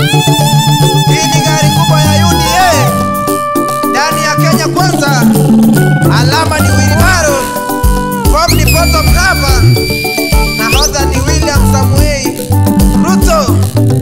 Hii ni gari kubwa ya UDA ndani ya Kenya Kwanza. Alama ni Wilbaro, form ni photographer, nahodha ni William Samuel Ruto.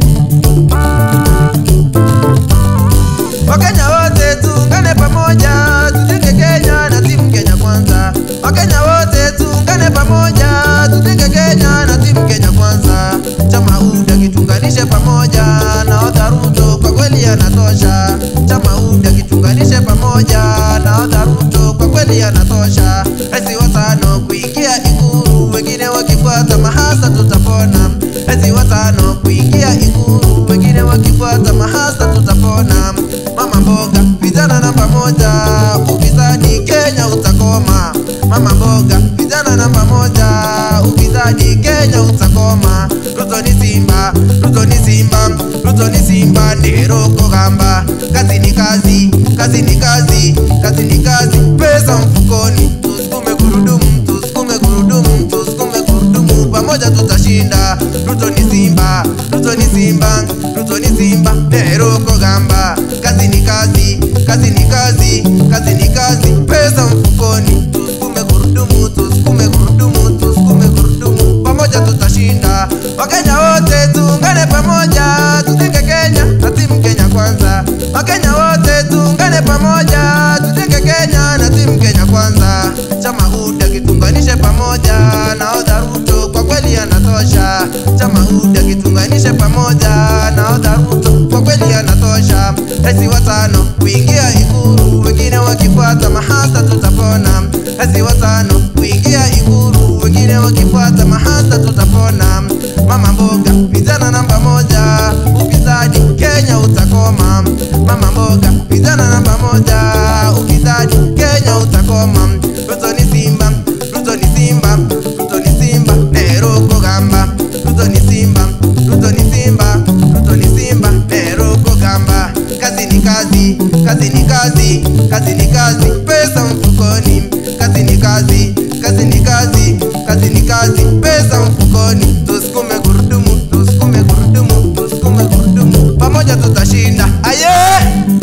Wakenya wote tuungane pamoja, tujenge Kenya na timu Kenya Kwanza. Wakenya wote tuungane pamoja, tujenge Kenya na timu Kenya Kwanza. Chama UDA kitunganishe pamoja, nahodha Ruto kwa kweli anatosha. Chama UDA kitunganishe pamoja, nahodha Ruto kwa kweli anatosha. Rais watano kuingia Ikulu, wengine wakifuata mahasa tutapona. Rais watano kuingia Ikulu, wengine wakifuata mahasa tutapona. Mama mboga, vijana namba moja, ufisadi Kenya utakoma. Mama mboga, vijana namba moja, ufisadi Kenya utakoma. Ruto ni Simba, Ruto ni Simba, Ruto ni Simba, ndero kogamba. Kazi ni kazi, kazi ni kazi, kazi ni kazi, pesa mfukoni. Tusukume gurudumu, tusukume gurudumu, tusukume gurudumu, pamoja tutashinda. Ruto ni Simba, Ruto ni Simba, Ruto ni Simba, ndero kogamba. Kazi ni kazi, kazi ni kazi, kazi ni kazi, pesa mfukoni. Tusukume gurudumu, tusukume gurudumu, tusukume gurudumu, pamoja tutashinda. Wakenya wote tuungane pamoja, tujenge Kenya na timu Kenya Kwanza. Wakenya wote tuungane pamoja, tujenge Kenya na timu Kenya Kwanza. Chama UDA kitunganishe pamoja, nahodha Ruto kwa kweli anatosha. Chama UDA kitunganishe pamoja, nahodha Ruto kwa kweli anatosha. Rais watano kuingia Ikulu, wengine wakifuata mahasa tutapona. Rais watano kuingia Ikulu, wengine wakifuata mahasa tutapona. Mama mboga, vijana namba moja, ufisadi Kenya utakoma. Mama mboga, vijana namba moja, ufisadi Kenya utakoma. Ruto ni Simba, Ruto ni Simba, Ruto ni Simba, Nero kogamba. Ruto ni Simba, Ruto ni Simba, Ruto ni Simba, Nero kogamba. Kazi ni kazi, kazi ni kazi, kazi ni kazi, pesa mfukoni. Kazi ni kazi, kazi ni kazi, kazi ni kazi, pesa mfukoni. Tusukume gurudumu, tusukume gurudumu, tusukume gurudumu, pamoja tutashinda. Aye!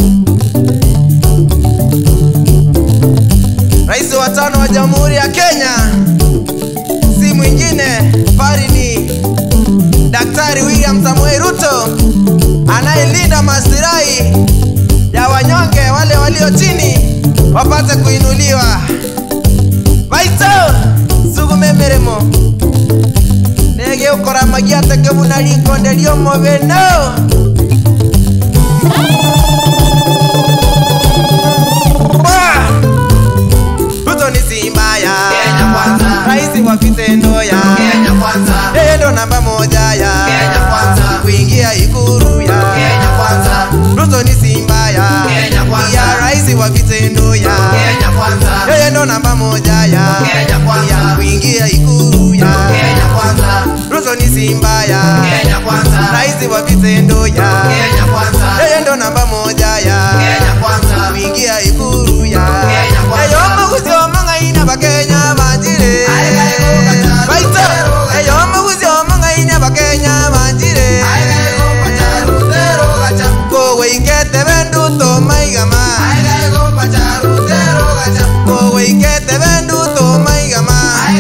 Rais wa tano wa Jamhuri ya Kenya si mwingine bali ni Daktari William Samoei Ruto anayelinda maslahi ya wanyonge wale walio chini wapate kuinuliwa. Baito sugume mirimo nege ukora magiate kebuna rikonde riomo beno Bah! Ruto ni Simba ya Kenya kwanza. rais wa vitendo ya Kenya kwanza. yeye ndo namba moja ya Kenya kwanza. kuingia Ikulu ya Kenya kwanza. Ruto ni Simba ya Kenya kwanza. ya rais wa vitendo ya Kenya kwanza. yeye ndo namba moja ya Kenya kwanza. ya kuingia Ikulu ya Kenya kwanza. Ruto ni Simba ya Kenya kwanza. rais wa vitendo ya Kenya kwanza. yeye ndo namba moja ya Kenya kwanza. kuingia Ikulu ya Kenya kwanza. eyo muguzi omang'aina bakenya banjire Aigai gũkata baito rũtero eyo muguzi omang'aina bakenya banjire kowe ikete bendu tomaigama kowe ikete bendu tomaigama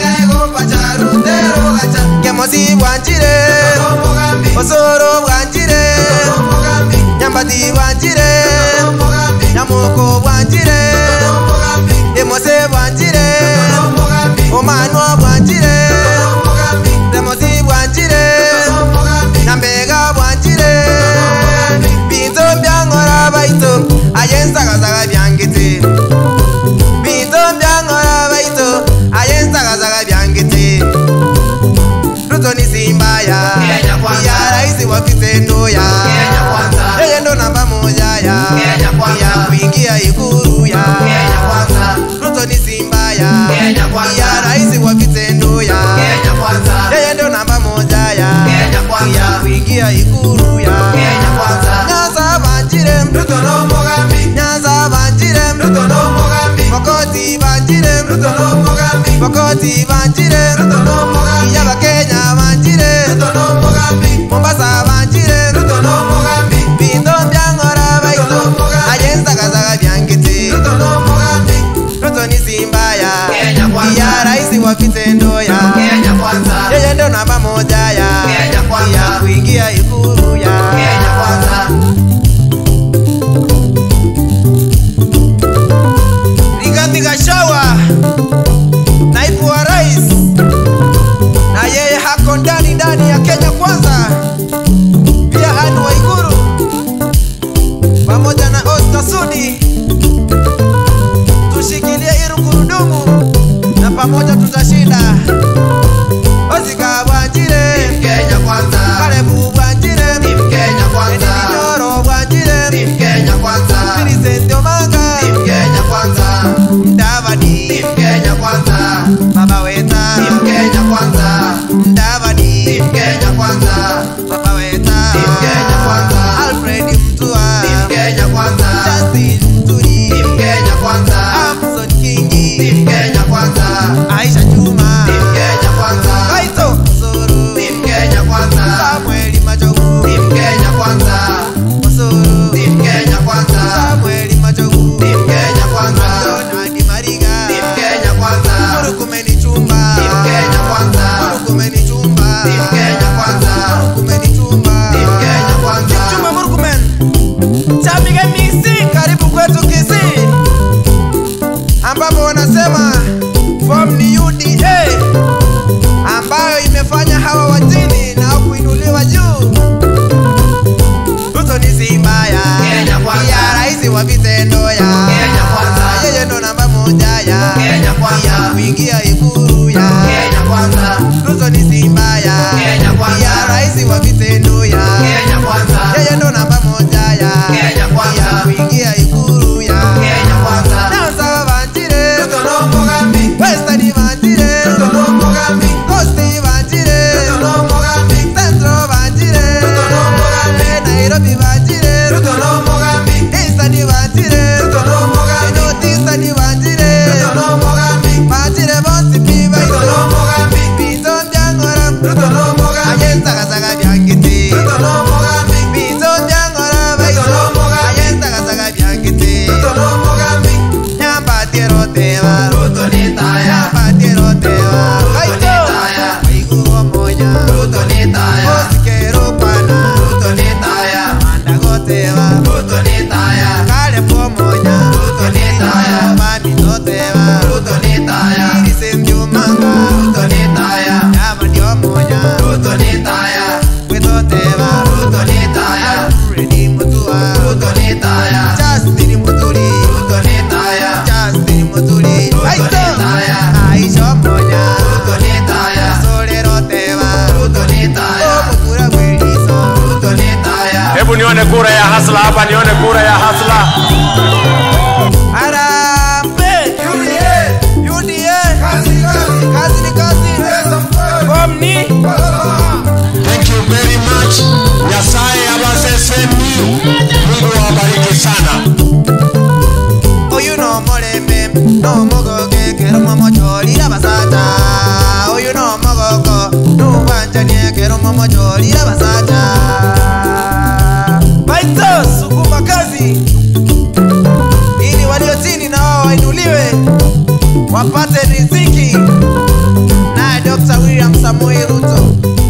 kemosi bwanjire osoro bwanjire nyambati bwanjire nyamoko bwanjire emose bwanjire omanwa bwanjire remosi bwanjire nambega bwanjire binto byang'ora baito ayensagasaga byangite binto byang'ora baito ayensagasaga byangite ruto ni simba ya hako ndani ndani ya Kenya Kwanza, pia Anne Waiguru pamoja na Oscar Sudi, tushikilie hili gurudumu na pamoja tutashinda. Osika Bwanjire, Kenya kwanza. Kalebu Bwanjire, Team Kenya kwanza. Edith Nyoro Bwanjire, Team Kenya kwanza. Vincent Omanga, Team Kenya kwanza. Mdavadi, Team Kenya kwanza. Baba Weta, Team Kenya kwanza. Mdavadi, Team Kenya kwanza. Baba Weta, Team Kenya kwanza. Alfred Mtua, Team Kenya kwanza. Justin Mturi, Team Kenya kwanza. Amson Kingi, Team Kenya kwanza. Aisha Juma, Team Kenya kwanza. Kaito Osoro, Team Kenya kwanza. Samuel Machogu, Team Kenya kwanza. Osoro, Team Kenya kwanza. Samuel Machogu, Team Kenya kwanza. Donald Mariga, Team Kenya kwanza. Murukumeni Chumba, Team Kenya kwanza. Murukumeni Chumba, Team Kenya kwanza. Murukumeni Chumba, Team Kenya kwanza. Chumba Murkomen, Chapiga Misi, karibu kwetu Kisii, ambapo wanasema form ni UDA ambayo imefanya hawa wajini na kuinuliwa juu. Ruto ni simba ya Kenya kwanza. ya rais wa vitendo ya Kenya kwanza. yeye ndo namba moja ya Kenya kwanza. ya kuingia ikulu ya Kenya kwanza. Ruto ni simba ya Kenya kwanza. ya rais wa vitendo ya Kenya kwanza. yeye ndo namba moja ya Kenya kwanza. ya kuingia ikulu ya Kenya kwanza. Nyanza Banjire Ruto no Mugambi. Western Banjire Ruto no Mugambi. Coast Banjire Ruto no Mugambi. Central Banjire Ruto no Mugambi. Nairobi Banjire Ruto no Mugambi. Eastern Banjire Ruto no Mugambi. North Eastern Banjire Ruto no Mugambi. Banjire Bosi Piba Ruto no Mugambi. Bito Byangora Ruto no Mugambi. Ayenza Kasaga Byangiti Ruto no Mugambi. Bito Byangora Baiso Ruto no Mugambi. Ayenza Kasaga Byangiti Ruto no Mugambi. Nyamba Tiero Teva Ruto ni taya. Nyamba Tiero Teva Ruto ni Kaito taya. Waiguru Omonya Ruto ni taya. Osikero Kwana Ruto ni taya. Mandago Teva Ruto ni taya. Kale Pomonya Ruto ni taya. Bamito Teva Ruto ni taya. Irise Mjumanga Ruto ni taya. Nyama ndio moja Ruto ni taya. Kweto Teva Ruto ni taya. Fredi Mutua Ruto ni taya. Justin Muturi Ruto ni taya. Justin Muturi Ruto Aito ni taya. Aisha moja Ruto ni taya. Solero Teva Ruto ni taya. Omukura Bweliso Ruto ni taya. Hebu nione kura ya hasla hapa, nione kura ya hasla. Harambe UDA. UDA Kazi kazi. Kazi ni kazi Pesa mkweli. Form ni Thank you very much. Nyasaye abaseseni. Mungu awabariki sana. Oyu no molembe no mogoge kero momo cholira basata Oyu no mogogo no wanjanie kero momo cholira basata Baito sukuma kazi ili walio chini na wao wainuliwe wapate riziki naye Dr. William Samoei Ruto